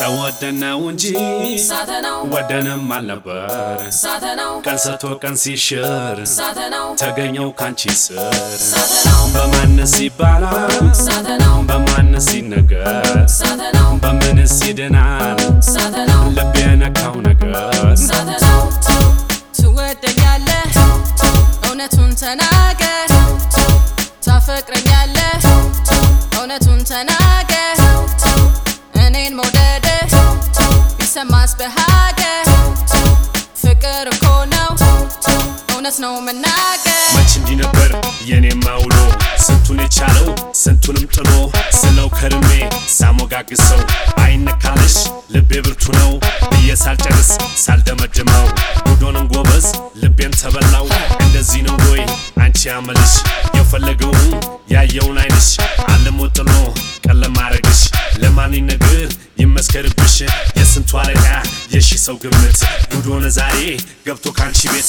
ተወደነው እንጂ ሳተናው ወደንም አልነበር ሳተናው ቀን ሰጥቶ ቀን ሲሽር ሳተናው ተገኘው ካንቺ ስር ሳተናው በማንስ ይባላል ሳተናው በማንስ ይነገር ሳተናው በምንስ ይድናል ሳተናው ልብ የነካው ነገር ሳተናው ትወደኛለህ እውነቱን ተናገር ታፈቅረኛለህ እውነቱን ተናገር እኔን መውደድህ ቢሰማስ በሀገር ፍቅር እኮ ነው እውነት ነው መናገር መች እንዲህ ነበር የኔማ ውሎ ስንቱን የቻለው ስንቱንም ጥሎ ስለው ከርሜ ሳሞጋግሰው አይነካልሽ ልቤ ብርቱ ነው ብዬ ሳልጨርስ ሳልደመድመው ጉዶንን ጎበዝ ልቤን ተበላው እንደዚህ ነው ወይ አንቺ ያመልሽ የፈለገውን ያየውን አይንሽ አለሞ ጥሎ ቀለም ማረግሽ ለማን ይነግር ይመስከርብሽ የስንቱ አለቃ የሺ ሰው ግምት ጉዶነ ዛሬ ገብቶ ካንቺ ቤት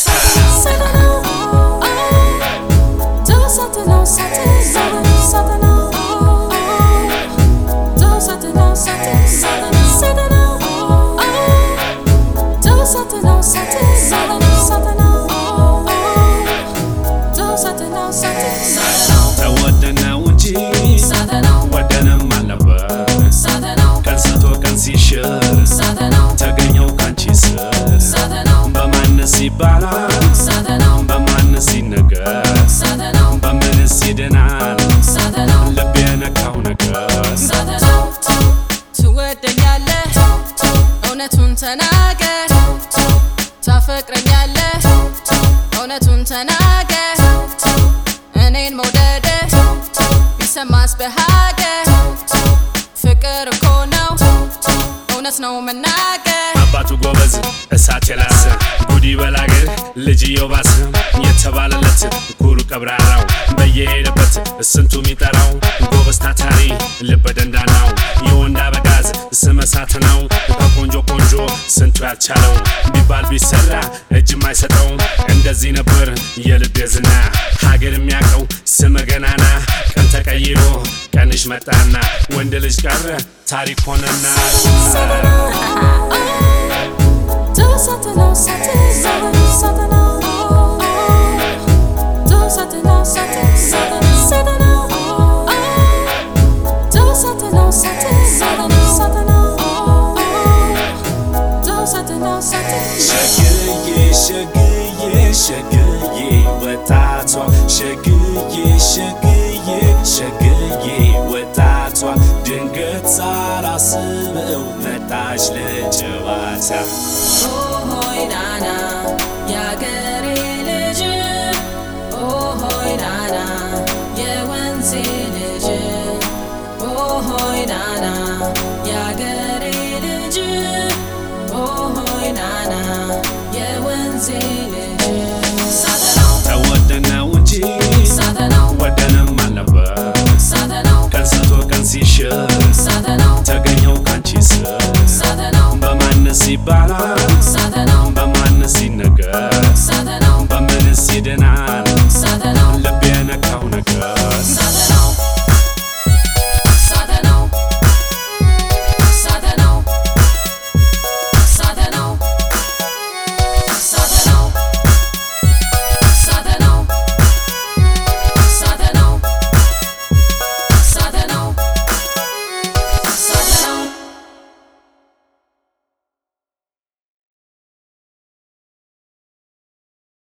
ተወደነው እንጂ ወደንም አልነበር ቀን ሰጥቶ ቀን ሲሽር ተገኘው ካንቺ ስር በማንስ ይባላል በማንስ ይነገር በምንስ ይድናል ልብ የነካው ነገር ትወደኛለህ እውነቱን ተናገር ታፈቅረኛለህ እውነቱን ተናገር እኔን መውደድህ ቢሰማስ በሀገር ፍቅር እኮ ነው እውነት ነው መናገር አባቱ ጎበዝ እሳት የላሰ ጉዲ በላገር ልጅየው ባሰ የተባለለት ኩሩ ቀብራራው በየሄደበት ስንቱ የሚጠራው ጎበዝ ታታሪ ልበ ደንዳናው የወንድ አበጋዝ ስመ እሳት ነው ከቆንጆ ቆንጆ ስንቱ ያልቻለው ቢባል ቢሰራ እጅ የማይሰጠው እንደዚህ ነበር የልቤ ዝና ሀገር የሚያውቀው ስመ ገናና ቀን ተቀይሮ ቀንሽ መጣና ወንድ ልጅ ቀረ ታሪክ ሆነና ሸግዬ ሸግዬ ሸግዬ ወጣቷ ሸግዬ ሸግዬ ሸግዬ ወጣቷ ድንገት ሳላስበው መጣች ለጨዋታ ሆይ ናና